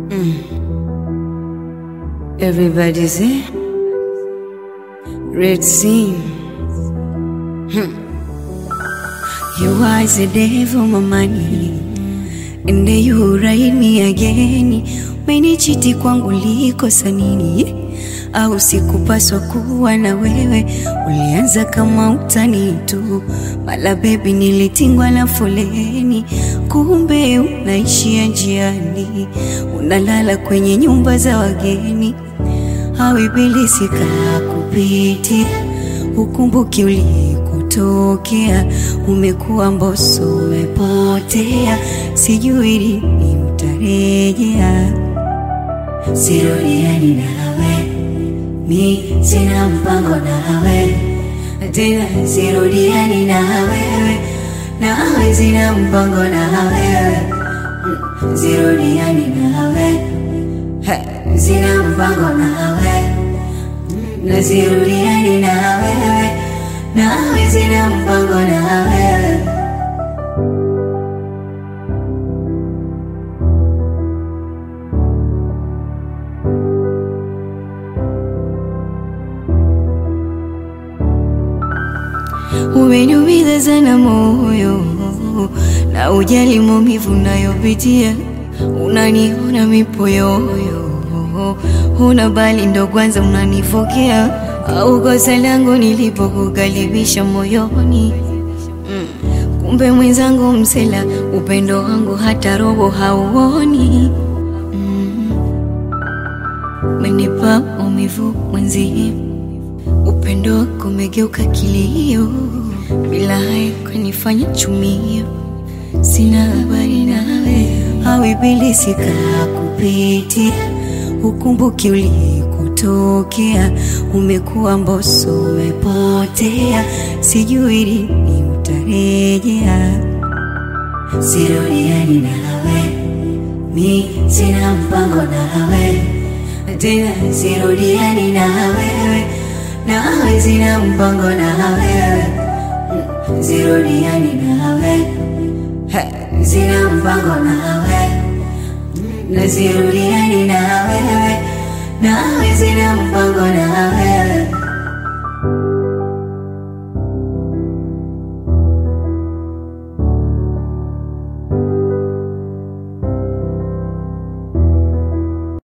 Everybody's there. Red Sea. Hmm. You was the devil, my money. And then you ride me again. Umenichiti kwangu likosa nini? Au sikupaswa kuwa na wewe? Ulianza kama utani tu, mala bebi, nilitingwa na foleni, kumbe unaishia njiani, unalala kwenye nyumba za wageni au ibilisi kakupiti, ukumbuki ulikotokea, umekuwa mboso, umepotea, sijui lini utarejea. Sirudiani nawe, mi sina mpango nawe tena, sirudiani na wewe, nawe sina mpango na wewe, Mm, sirudiani nawe He, sina mpango nawe na sirudiani na wewe, nawe sina mpango na wewe. Umeniumiza sana moyo na ujali maumivu nayopitia, unaniona mipoyoyo, una bali ndo kwanza unanifokea, au kosa langu nilipokukaribisha moyoni mm. Kumbe mwenzangu msela, upendo wangu hata robo hauoni mm. Umenipa maumivu mwenzie upendo wako umegeuka kilio, bila haya kanifanya chumio. Sina habari nawe, au ibilisi kakupiti, ukumbuki ulikotokea, umekuwa mboso, umepotea, sijui lini utarejea. Sirudiani nawe, mi sina mpango nawe tena, sirudiani na wewe nawe sina mpango na wewe, Mm, sirudiani nawe, He, sina mpango nawe, Mm, na sirudiani na wewe, nawe sina mpango